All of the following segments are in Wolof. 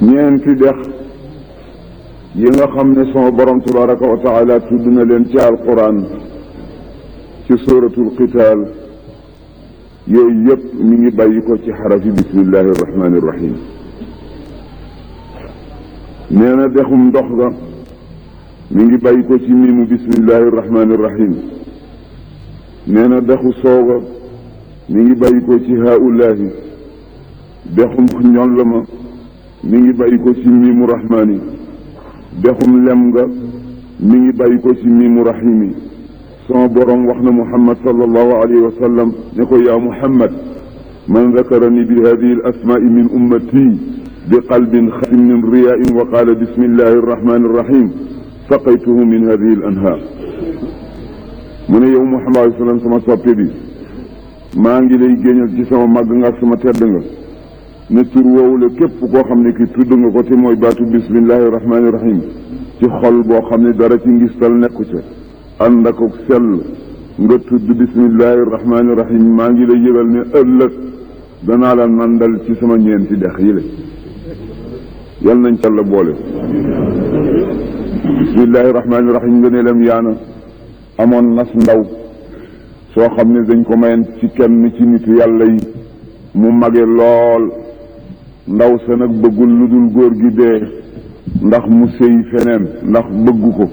ñeenti dex yi nga xam ne sama borom tabaraka wa taala tudd na leen ci alquran ci suratul qital yooyu yëpp mi ngi bàyyi ko ci xarafi bismillahi irrahmani irrahim nee na dexum ndox ga mi ngi bàyyi ko ci miimu bismillahi irrahmani irrahim nee na dexu sooga mi ngi bàyyi ko ci haulahi dexum ñoll ma mi ngi bàyyi ko ci miimu rahmaani dexum lem nga mi ngi bàyyi ko ci miimu rahimi sama borom wax na muhammad sallallahu alayhi wa sallam ne ko yaa muhammad man dakarani bi hadihi al asmaai min ummati bi qalbin xasin min riyain wa qaala bismillahi arrahmani arrahim saqaytuhu min hadihi al anhaar mu ne yow muhammad alayhi sallam sama soppe bi maa ngi lay géñal ci sama màgg nga ak sama tedd nga ne tur woowu la képp koo xam ne ki tudd nga ko te mooy baatu bismillahi rahmaani rahim ci xol boo xam ne dara ci ngistal nekku ca ànd ak sell nga tudd bismillahi rahmaani rahim maa ngi lay yëgal ne ëllëg danaa la nandal ci sama ñeenti dex yi la yal nañ ca la boole bismillahi rahmaani rahim nga ne lam yaana amoon nas ndaw soo xam ne dañ ko mayen ci kenn ci nitu yàlla yi mu mage lool ndaw sa nag bëggul lu dul góor gi dee ndax mu sëy feneen ndax bëggu ko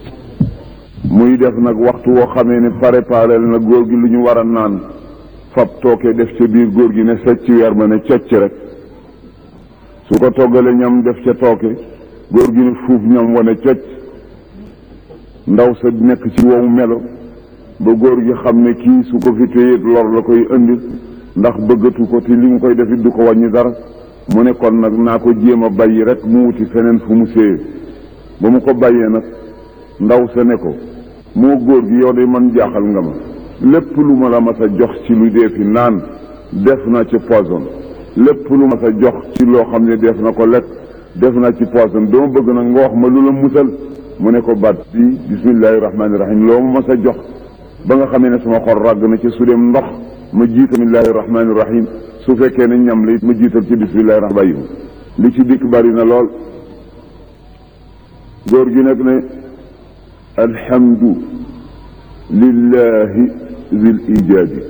muy def nag waxtu woo xamee ne préparé na góor gi lu ñu war a naan fab tooke def ca biir góor gi ne secc weer ma ne cocc rek su ko toggalee ñam def ca tooke góor gi ne fuuf ñam wane cocc ndaw sa nekk ci wow melo ba góor gi xam ne kii su ko fi téyeet lor la koy indi ndax bëggatu ko te li mu koy defit du ko wàññi dara mu ne kon nag naa ko jéem a bàyyi rek mu wuti feneen fu mu séyee ba mu ko bàyyee nag ndaw sa ne ko moo góor gi yow de man jaaxal nga ma lépp lu ma la mas a jox ci lu dee fi naan def na ci poison lépp lu ma sa jox ci loo xam ne def na ko lekk def na ci poison dama bëgg nag nga wax ma lu la musal mu ne ko baat bi bismillahi rahmaani rahim loo ma mas a jox ba nga xamee ne sama xol ràgg na ci su dem ndox ma jiital bismillahi rahmaani rahim su fekkee ne ñam la it ma jiital ci bismillahi rahmaani rahim li ci dikk bari na lool góor gi nag ne alhamdu lillahi zil ijaadi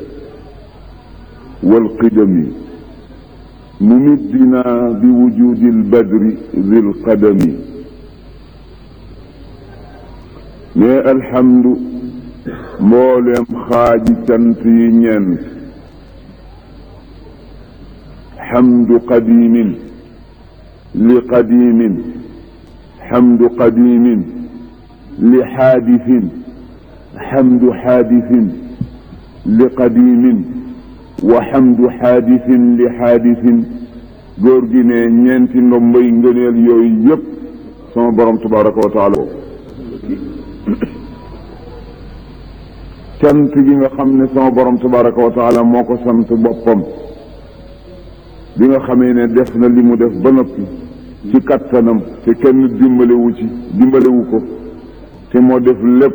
walqidami mumiddina bi wujudi lbadri zil qadami mais alhamdu mbooleem xaaji cant yi ñeent xamdu qadimin li qadimin xamdu qadimin li xaadisin xamdu xaadisin li qadimin wa xamdu xaadisin li xaadisin góor gi ne ñeenti ndombay ngëneel yooyu yëpp sama borom tabaraka wa taala cant gi nga xam ne sama borom tabaraka wa taala moo ko sant boppam bi nga xamee ne def na li mu def ba noppi ci kattanam te kenn dimbalewu ci dimbalewu ko te moo def lépp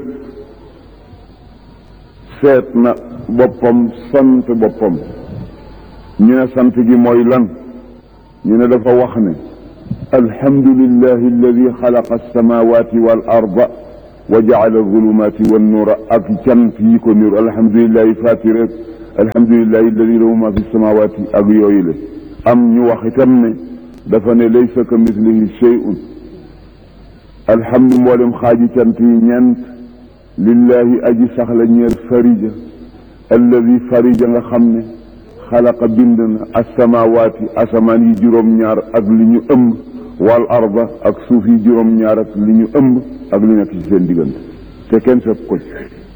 seet na boppam sant boppam ñu ne sant gi mooy lan ñu ne dafa wax ne alhamdulillahi alladi xalaqa alsamawati wal arda wa jaala alzulumaati wannuura ak cant yi ko niru alhamdulilahi fatir rek alhamdulilahi alladi lahu ma fi samawaati ak yooyu la am ñu wax itam ne dafa ne laysa ka mislihi shay'un alhamdu mboolem xaaji cant yi ñeent lillahi aji saxla ñeel farija alladi farija nga xam ne xalaqa bind na asamawaati asamaan yi juróom-ñaar ak li ñu ëmb wal arda ak suuf yi juróom-ñaar ak li ñu ëmb ak li nekk ci seen diggante te kenn fekk ko ci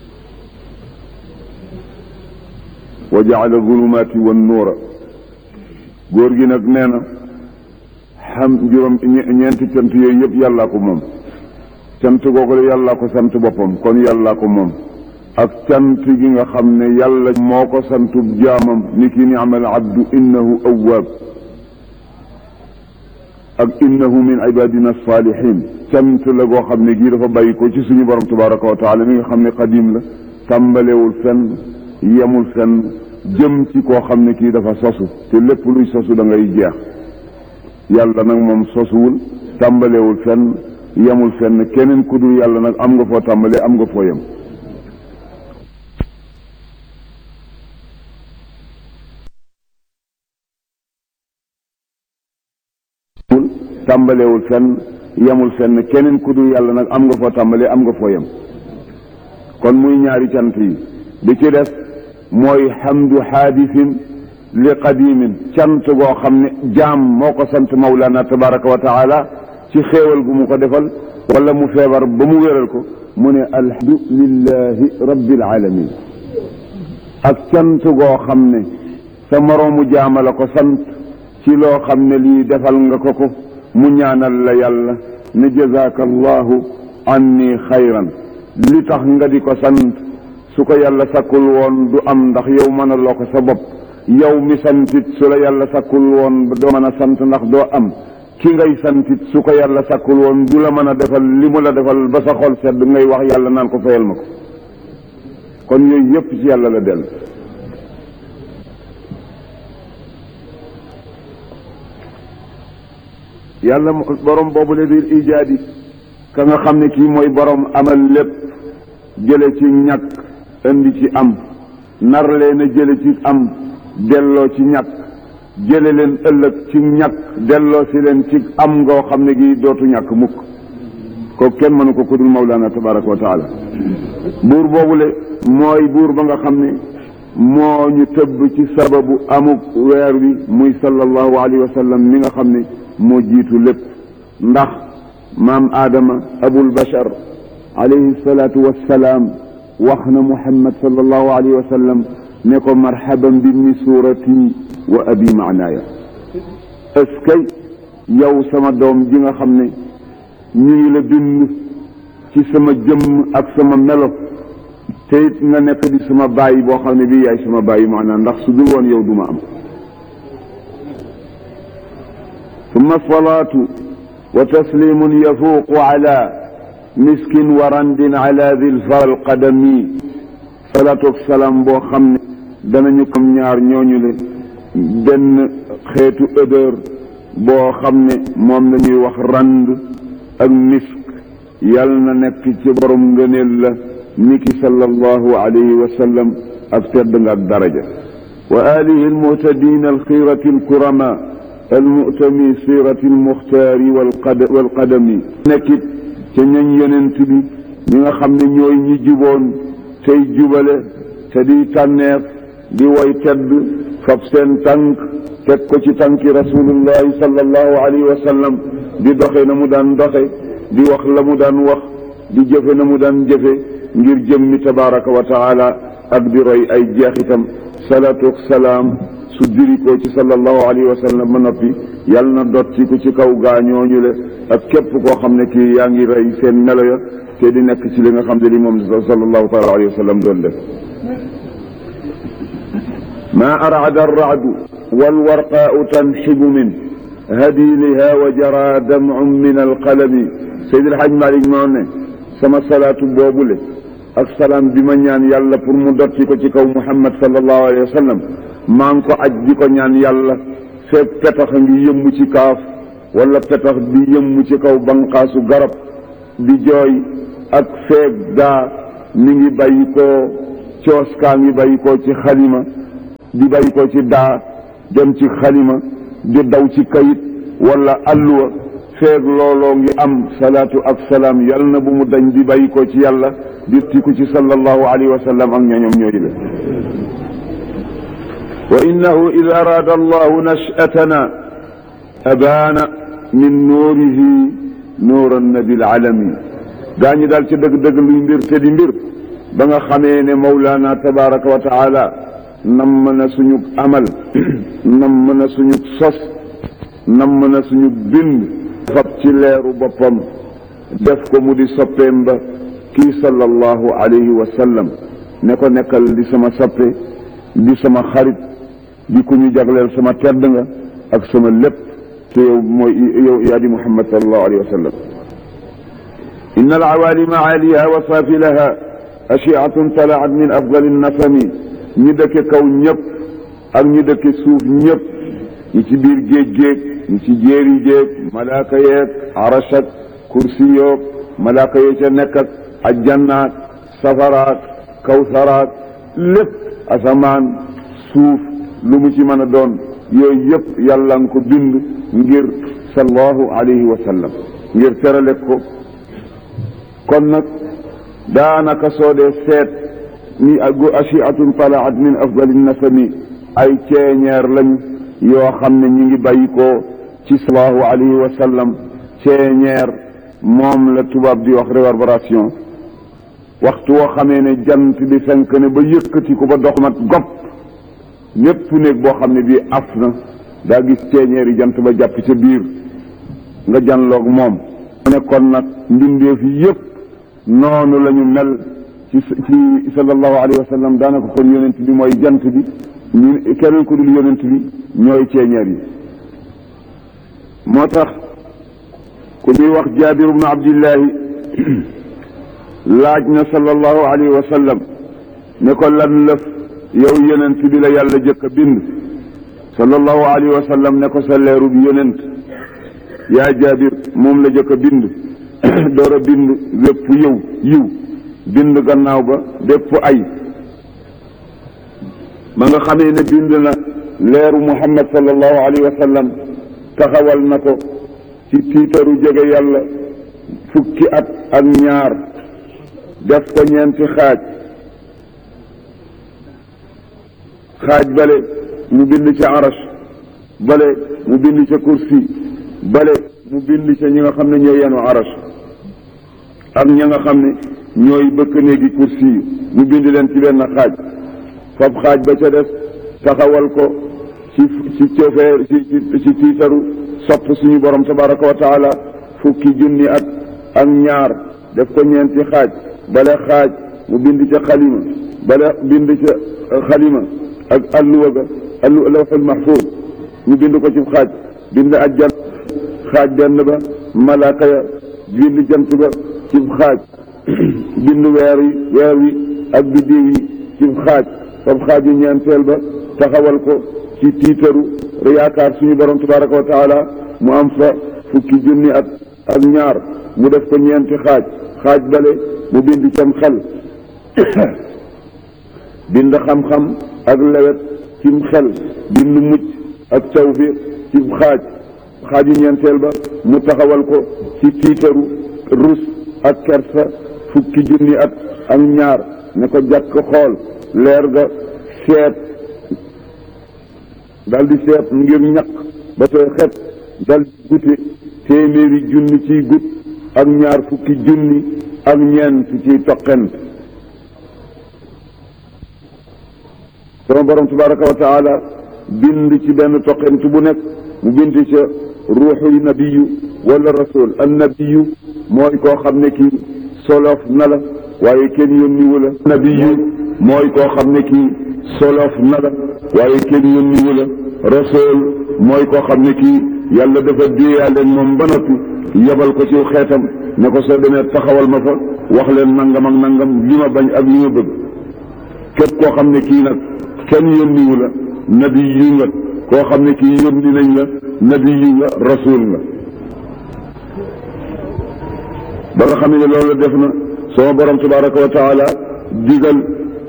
wa jaala zulumaati wan nuura góor gi nag nee na xam juróom ñeenti cant yooyu yëpp yàllaa ko moom cant googu la yàllaa ko sant boppam kon yàllaa ko moom ak cant gi nga xam ne yàlla moo ko santub jaamam ni ki ni'mal abdu innahu awwaab ak innahu min ibadina salihin cant la goo xam ne gii dafa bàyyi ko ci suñu borom tabaraka wa taala mi nga xam ne qadim la tàmbalewul fenn yemul fenn jëm ci koo xam ne kii dafa sosu te lépp luy sosu da ngay jeex yàlla nag moom sosuwul tàmbalewul fenn yemul fenn keneen ku dul yàlla nag am nga foo tàmbalee am nga foo yem tàmbalewul fenn yemul fenn keneen ku dul yàlla nag am nga foo tàmbalee am nga foo yem kon muy ñaari cant yi bi ci des mooy xamdu xaadisin li qadimin cant goo xam ne jaam moo ko sant mawlana tabaraka wa taala ci xéewal gu mu ko defal wala mu feebar ba mu wéral ko mu ne alhamdu lillahi rabbil alamin ak cant goo xam ne sa moroomu jaama la ko sant ci loo xam ne lii defal nga ko ko mu ñaanal la yàlla ne jazaaka allahu anni xayran li tax nga di ko sant su ko yàlla sakkul woon du am ndax yow mën a loo ko sa bopp yow mi santit su la yàlla sakkul woon doo mën a sant ndax doo am ki ngay santit su ko yàlla sakkul woon du la mën a defal li mu la defal ba sa xol sedd ngay wax yàlla naan ko fayal ma ko kon yooyu yépp ci yàlla la dellu yàlla borom boobu la biir ijaadi ka nga xam ne kii mooy borom amal lépp jële ci ñàkk indi ci am nar leen a jële ci am delloo ci ñàkk jële leen ëllëg ci ñàkk delloo si leen ci am ngoo xam ne gi dootu ñàkk mukk ko kenn mënu ko kudul mawlaana tabaraka wa taala buur boobule mooy buur ba nga xam ne moo ñu tëbb ci sababu amuk weer wi muy sallallahu alayhi wa sallam mi nga xam ne moo jiitu lépp ndax maam aadama abul bashar alayhi salaatu wassalaam wax na muhammad sallallahu alayhi wa sallam ne ko marhaban bi mi suurati wa abi maanaaya est-ce que yow sama doom ji nga xam ne ñu ngi la bind ci sama jëmm ak sama melo te it nga nekk di sama bàyyi boo xam ne bii yaay sama bàyyi maanaam ndax su dul woon yow du ma am ثم الصلاة وتسليم يفوق على مسك ورند على ذي الفر القدمي صلاة والسلام boo xam ne danañu kom ñaar ñooñu le benn xeetu odeur boo xam ne moom la ñuy wax rand ak misk yal na nekk ci borom ngëneel la niki sallallahu alayhi wa sallam ak tedd nga ak daraja wa alihi almuhtadina alxirati alkurama almutami sirati almuxtaari walqadami nekkit ca ñañ yonent bi ñi nga xam ne ñooy ñi juboon tey jubale te di tànneef di woy tedd fab seen tànk teg ko ci tànki rasulullahi sallallahu alayhi wa sallam di doxe na mu daan doxe di wax la mu daan wax di jëfe na mu daan jëfe ngir jëmmi tabaraka wa taala ak di roy ay jeexitam salaatu ak salaam su dirikoo ci sallallahu alayhi wa sallam ba noppi yàlla na dotti ko ci kaw gaañooñu le ak képp koo xam ne kii yaa ngi rey seen melo ya te di nekk ci li nga xam ne li moom sallallahu taala alayhi wa sallam doon def ma arada arracdu walwarqaau tanxibu min hadiiliha wa jara damcun min alqalami Seydi El Hadj Malick moo ne sama salaatu boobule ak salaam bi ma ñaan yàlla pour mu dotti ko ci kaw Muhammad sallallahu alayhi wa sallam maa ngi ko aj di ko ñaan yàlla feeg petax ngi yëmmu ci kaaf wala petax di yëmmu ci kaw banqaasu garab di jooy ak feeg daa mi ngi bàyyi koo coos kaa ngi bàyyi koo ci xalima di bàyyi koo ci daa dem ci xalima di daw ci kayit wala alluwa feeg looloo ngi am salaatu ak salaam yal na bu mu dañ di bàyyi ko ci yàlla di tiku ci sallallahu alayhi wa sallam ak ñoñom ñooyu la wa innahu ida araada allahu nashatana abaana min nuurihi nuuran nabil alami gaa ñi daal ci dëgg-dëgg luy mbir te di mbir ba nga xamee ne mawlaana tabaraka wa taala namm na suñu amal namm na suñu sos namm na suñu bind fab ci leeru boppam def ko mu di soppeem ba kii sallallahu alayhi wa sallam ne ko nekkal di sama soppe di sama xarit di ku ñu jagleel sama tedd nga ak sama lépp te yow mooy yow yaa di muhammad sallallahu alayhi wa sallam inna alawalima aaliha wa saafilaha ashiatun talaat min afdali nasami ñi dëkke kaw ñëpp ak ñi dëkke suuf ñëpp ñi ci biir géej géej ñi ci jéeri géej malaaka yeeg arash ak kursi yoog malaaka yee ca nekk ak ajjannaak safaraak kawsaraak lépp asamaan suuf lu mu ci mën a doon yooyu yëpp yàlla nga ko bind ngir sallallahu alayhi wa sallam ngir terale ko kon nag daanaka soo dee seet ni agu ashiatun talaat min afdali nasami ay ceeñeer lañu yoo xam ne ñi ngi bàyyi ko ci sallallahu alayhi wa sallam ceeñeer moom la tubaab di wax réverbération waxtu woo xamee ne jant bi fenk ne ba yëkkati ko ba dox mat gopp lépp néeg boo xam ne bii af na daa gis ceeñeer yi jant ba jàpp ca biir nga janloog moom mu ne kon nag mbindeef yi yëpp noonu la ñu mel ci ci sallallahu alayhi wa sallam daanaka kon yonent bi mooy jant bi ñu keneen ku dul yonent bi ñooy ceeñeer yi moo tax ku ñuy wax jaabir ibnu abdillahi laaj na sallallahu alayhi wa sallam ne ko lan lëf yow yonent bi la yàlla jëkk a bind sallallahu alayhi wa sallam ne ko sa leeru bi yonent yaa jaabir moom la jëkk a bind door a bind bépp yow yiw bind gannaaw ba bépp ay ma nga xamee ne bind na leeru muhammad sallallahu alayhi wa sallam taxawal na ko ci tiitaru jege yàlla fukki at ak ñaar def ko ñeenti xaaj xaaj bale mu bind ca arash bale mu bind ca kursi bale mu bind ca ñi nga xam ne ñooy yenu arash ak ña nga xam ne ñooy bëkk néegi kursi yi mu bind leen ci benn xaaj fab xaaj ba ca des taxawal ko ci ci cofeer ci ci tiitaru sopp suñu borom tabaraka wa taala fukki junni at ak ñaar def ko ñeenti xaaj bale xaaj mu bind ca xalima bale bind ca xalima ak alluwa ga allu lawxul mahfuz ñu bind ko ci xaaj bind ajjan xaaj benn ba malaaka ya bind jant ba ci xaaj bind weer yi weer wi ak biddiw yi ci xaaj fab xaaj yi ñeenteel ba taxawal ko ci tiitaru yaakaar suñu borom tabaraka wa taala mu am fa fukki junni at ak ñaar mu def ko ñeenti xaaj xaaj bale mu bind cam xel bind xam-xam ak lewet cim xel bind mucc ak tawfiq ci xaaj xaaju ñeenteel ba mu taxawal ko ci tiitaru rus ak kersa fukki junni at ak ñaar ne ko jàkk xool leer ga seet dal di seet ngir ñaq ba tooy xet dal di gute téeméeri junni ciy gut ak ñaar fukki junni ak ñeent ciy toqent sama borom tabaraka wa taala bind ci benn toqent bu nekk mu bind ca ruuxu nabiyu wala rasul an nabiyu mooy koo xam ne kii solof na la waaye kenn yónniwu la nabiyu mooy koo xam ne kii solof na la waaye kenn yónniwu la rasul mooy koo xam ne kii yàlla dafa déeyaale moom ba noppi yebal ko ci xeetam ne ko soo demee taxawal ma fa wax leen nangam ak nangam li ma bañ ak li ma bëgg képp koo xam ne kii nag kenn yónniwu la nabi yu nga koo xam ne kii yónni nañ la nabi yu nga rasul nga ba nga xam ne loolu def na sama borom tabaraka wa taala digal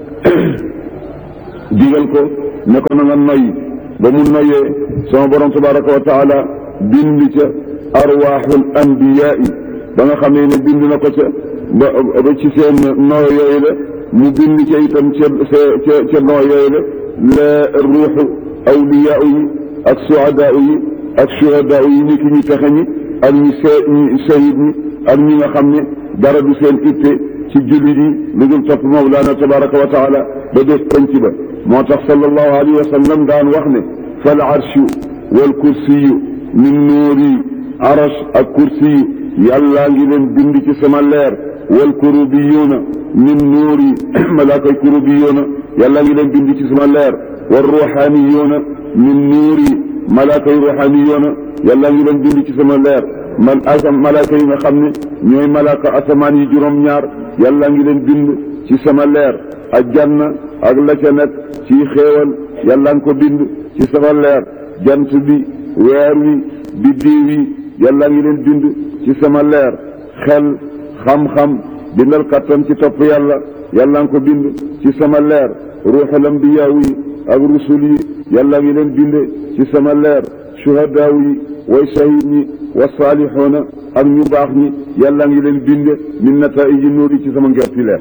digal ko ne ko na nga noyyi ba mu noyyee sama borom tabaraka wa taala bind ca arwaaxul anbiyaa ba nga xam ne bind na ko ca ba ba ci seen noo yooyu la mu bind ca itam ca ca ca noo yooyu la la ruuxu awliyaa yi ak suhadaa yi ak shuhadaa yi ñi ki ñi texe ñi ak ñi see ñi shahid ñi ak ñi nga xam ne dara du seen itte ci jullit yi lu dul topp mawlaana tabaraka wa taala ba def penc ba moo tax sallallahu alayhi wa sallam daan wax ne fal arshu wal kursiyu min nuuri arash ak kursiyu yàllaa ngi leen bind ci sama leer wal kurubiyuuna min nuuri malaakay kurubiyuuna yàllaa ngi leen bind ci sama leer wal ruuxaaniyuuna min nuuri malaakay ruuxaaniyuuna yàllaa ngi leen bind ci sama leer man asam malaaka yi nga xam ne ñooy malaaka asamaan yi juróom-ñaar yàllaa ngi leen bind ci sama leer ak janna ak la ca nekk ci xéewal yàllaa ngi ko bind ci sama leer jant bi weer wi biddiw yi yàlla ngi leen bind ci sama leer xel xam-xam bindal kattan ci topp yàlla yàlla ngi ko bind ci sama leer ruuxul ambiyaaw yi ak rusul yi yàlla ngi leen bind ci sama leer shuhadaaw yi way shahid ñi wa saalixoona ak ñu baax ñi yàlla ngi leen bind min nataiji nuuri ci sama ngerti leer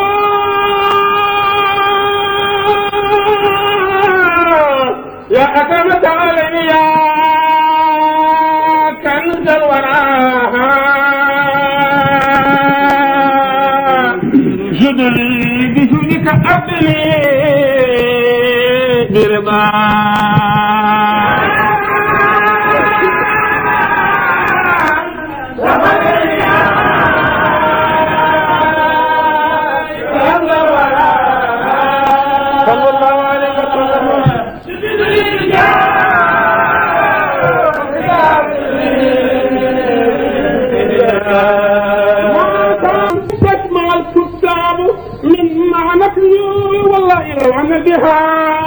يا أكرمة علي يا كنز الورى جدلي بجودك أبني برضا صلى الله عليه وسلم تسمع الكتاب من معنى والله لو عن بها